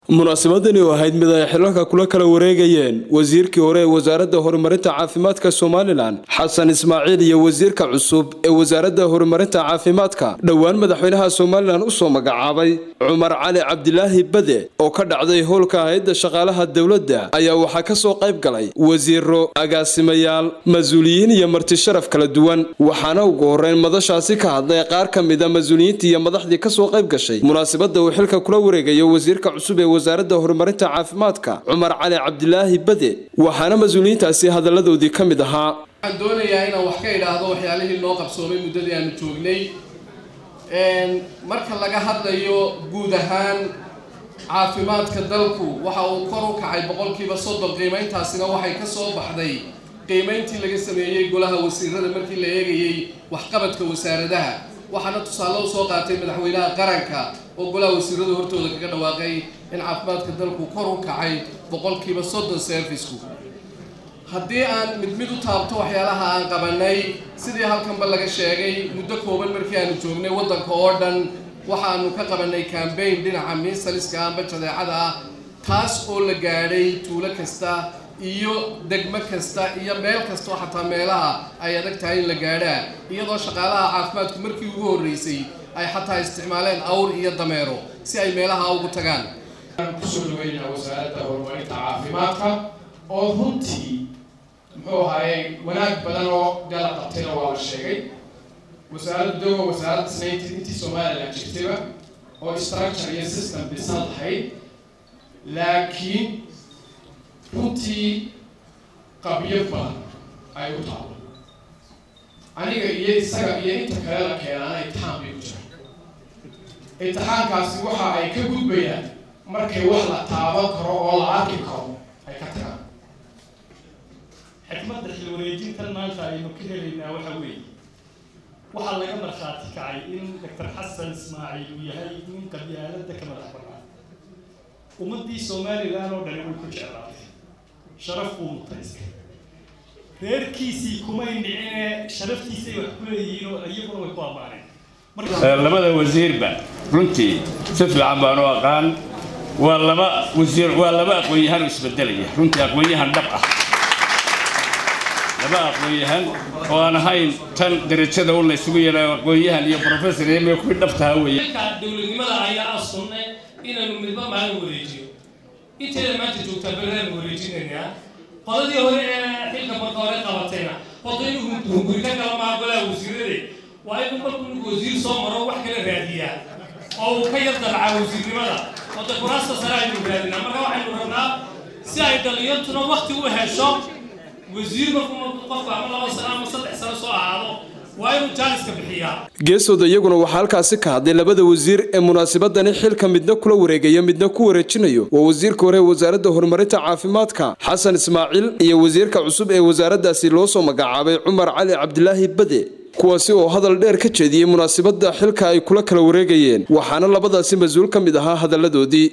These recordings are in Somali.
munaasabadani oo ahayd mid ay xilalka kula kala wareegayeen wasiirkii hore ee wasaaradda horumarinta caafimaadka somalilan xasan ismaaciil iyo wasiirka cusub ee wasaaradda horumarinta caafimaadka dhowaan madaxweynaha somalilan usoo magacaabay cumar cali cabdilaahi bade oo ka dhacday howlka hay-adda shaqaalaha dowladda ayaa waxaa kasoo qayb galay wasiiro agaasimayaal mas-uuliyiin iyo marti sharaf kala duwan waxaana ugu horeyn madashaasi ka hadlay qaar ka mida mas-uuliyiintii iyo madaxdii kasoo qayb gashay munaasabadda uu xilka kula wareegayo wasiirka cusub ee wasaaradda horumarinta caafimaadka cumar cali cabdilaahi bade waxaana mas-uuliyiintaasi hadalladoodii ka mid ahaa waxaan doonayaa inaan wax ka idhaahdo waxyaalihii noo qabsoomay muddadii aanu joognay marka laga hadlayo guud ahaan caafimaadka dalku waxa uu kor u kacay boqolkiiba soddon qiimayntaasina waxay ka soo baxday qiimayntii laga sameeyey golaha wasiirada markii la eegayey waxqabadka wasaaradaha waxaana tusaale u soo qaatay madaxweynaha qaranka oo golaha wasiirada hortooda kaga dhawaaqay in caafimaadka dalku kor u kacay boqolkiiba soddon serviceku haddii aan mid mid u taabto waxyaalaha aan qabanay sidii halkanba laga sheegay muddo kooban markii aanu joognay waddanka oo dhan waxaanu ka qabanay cambaign dhinaca miisaliska amba jadeecada ah taas oo la gaadhay tuulo kasta iyo degmo kasta iyo meel kastoo xataa meelaha ay adag tahay in la gaadhaa iyadoo shaqaalaha caafimaadku markii ugu horreysay ay xataa isticmaaleen awr iyo dameero si ay meelaha ugu tagaan kusoo dhaweynaa wasaaradda horumarinta caafimaadka oo runtii muxuu ahaayey wanaag badan oo gala qabtayna waa la sheegay wasaaradda dogo wasaaradda snaynti intii somalilan jirtayba oo structure iyo system dhisan lahayd laakiin runtii qabyo badan ay u taalo aniga iyo isaga iyo inta kale la keenaana imtixaan bay ku jiraan imtixaankaasi waxa ay ka gudbayaan markay wax la taaban karo oo la arki karo ay ka tagaan xikmadda xilwareejintan maanta aynu ka helaynaa waxa weeye waxaa laga markhaati kacay in doctor xasan ismaaciil uu yahay nin qabyaaladda ka madax banaan ummaddii somalilan oo dhani way ku jeclaatay sharaf buu mutaystay reerkiisii kumay nicine sharaftiisay wax ku leeyihiin oo iyaguna way ku ammaaneen labada wasiirba runtii si fiican baan u aqaan waa laba wasiir waa laba aqoon-yahan oo isbedelaya runtii aqoon-yahan dhab ah laba aqoon-yahan oo aan ahayn tan darajada un la isugu yeelaayo aqoon-yahan iyo professor iyo kuwii dhabtaha weeye dowladnimada ayaa ah sunne inaanu midba maalin wareejiyo inteeda maanta joogtaa beraanu wareejinaynaa qoladii hore ee xilka marka hore qabatayna horta inuu hunguri ka kala maa golaha wasiirade waa inuu markuu ninku wasiir soo maro wax kala raadiyaa oo uu ka yar dalcaa wasiirnimada oo de kuraasta sare aynu raadinaa marka waxaynu rabnaa si ay dhalinyartuna wakti u hesho wasiir markuu qofka ama laba sano ama saddex sano soo ahaado waa inuu jaaliska bixiyaa geesooda iyaguna waxaa halkaasi ka hadlay labada wasiir ee munaasabadani xilka midna kula wareegaya midna ku wareejinayo waa wasiirka hore ee wasaaradda horumarinta caafimaadka xasan ismaaciil iyo wasiirka cusub ee wasaaraddaasi loo soo magacaabay cumar cali cabdilaahi bade kuwaasi oo hadal dheer ka jeediyey munaasabadda xilka ay kula kala wareegayeen waxaana labadaasi mas-uul ka mid ahaa hadalladoodii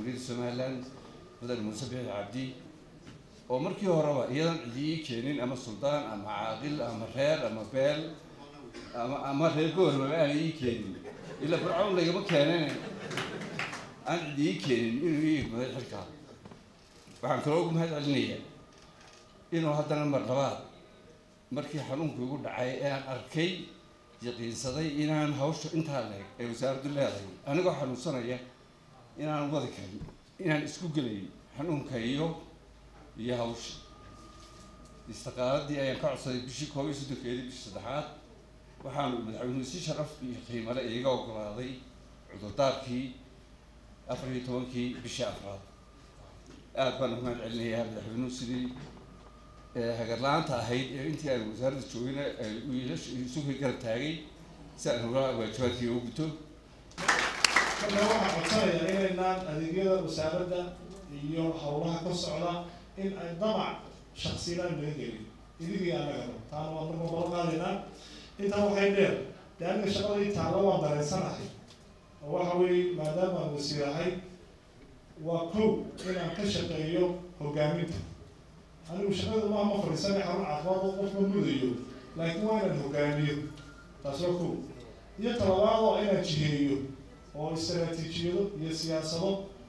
oo markii horeba iyadan cidii keenin ama suldaan ama caaqil ama reer ama beel ama ama reer goormaba aan ii keenin ilaa fircawn laygama keenan aan cidi ii keenin inuu ii igmaday xilkaa waxaan kaloo ugu mahad celinayaa inuu haddana mar labaad markii xanuunku igu dhacay ee aan arkay yaqiinsaday inaan hawsha intaa leeg ee wasaaraddu leedahay anigoo xanuunsanaya inaan wadi karin inaan isku gelayn xanuunka iyo iyo hawsha istaqaaladii ayaan ka codsaday bishii koob iyo soddonkeedii bishii saddexaad waxaanu madaxweynuhu si sharaf iyo qiimale iiga ogolaaday cudurdaarkii afar iyo tobankii bishii afraad aada baan ugu mahad celinayaa madaxweynuhu sidii hagarla-aanta ahayd ee intii aan wasaaradda joogina isugu garab taagay si aan ula waajibaadkii ugu guto marka waxaan codsanayaa inaynaan adeegyada wasaaradda iyo howlaha ka socda in ay damac shaksiyadaan naga gelin idigii anagaba taana waa marka bala qaadaynaa intaa waxay dheer dee aniga shaqadii taalla waan dareensanahay oo waxa weeye maadaama aan wasiir ahay waa kow inaan ka shaqeeyo hogaaminta anigu shaqada maaha ma fadhiisanay xarun caafimaad oo qofma mudayo laakiin waa inaan hogaamiyo taas waa kow iyo talabaad oo inaan jiheeyo oo istaraatiijiyado iyo siyaasado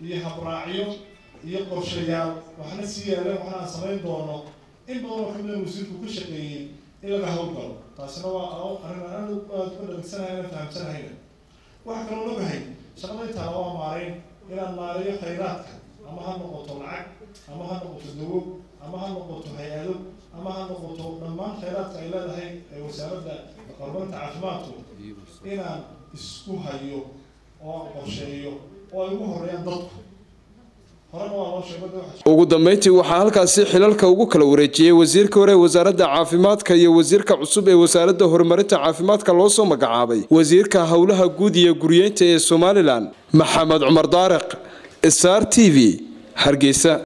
iyo habraacyo iyo qorshayaal waxna sii yaaleen waxna aan samayn doono in badan oo kamida wasiirku ka shaqeeyey in laga howlgalo taasina waa arrin aan aada uga dhaligsanahay aan fahamsanahayna waxaa kaloo ogahay shaqada intaana waa maarayn inaan maareeyo khayraadka ama ha noqoto lacag ama ha noqoto dawo ama ha noqoto hay-ado ama ha noqoto dhammaan khayraadka ay leedahay ee wasaaradda horumarinta caafimaadku inaan isku hayo oo aan qorsheeyo oo ay ugu horeeyaan dadku horena waa loo sheegay waxa ugu dambeyntii waxaa halkaasi xilalka ugu kala wareejiyey wasiirka hore ee wasaaradda caafimaadka iyo wasiirka cusub ee wasaaradda horumarinta caafimaadka loo soo magacaabay wasiirka howlaha guud iyo guryeynta ee somalilan maxamed cumar daariq star t v hargeysa